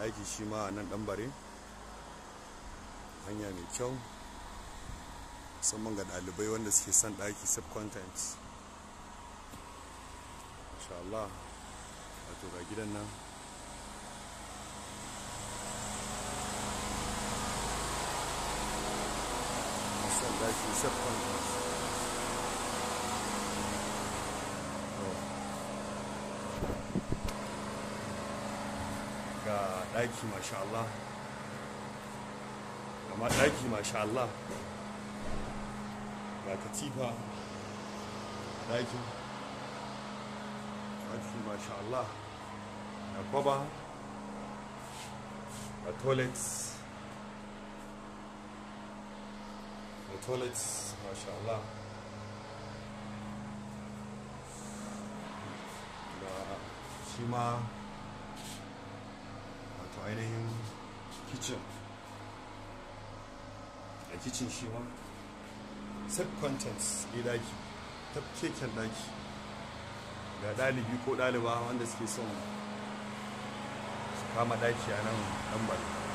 ɗaki shi ma a nan ɗanbare hanya mai kyau musamman ga ɗalibai wanda suke son ɗaki subcontent insha Allah wato ga gidan nan son ɗaki subcontent ga ɗaki masha Allah gama ɗaki masha Allah ga katifa ɗakin ɗaki masha Allah ga kwaba ga toilet ga toilet masha Allah ga shi ma wato ainihin kitchen a kitchen shi ma set contents ɗi daki ta keken daki ga ɗalibi ko ɗaliba wanda suke son su kama daki a nan ɗan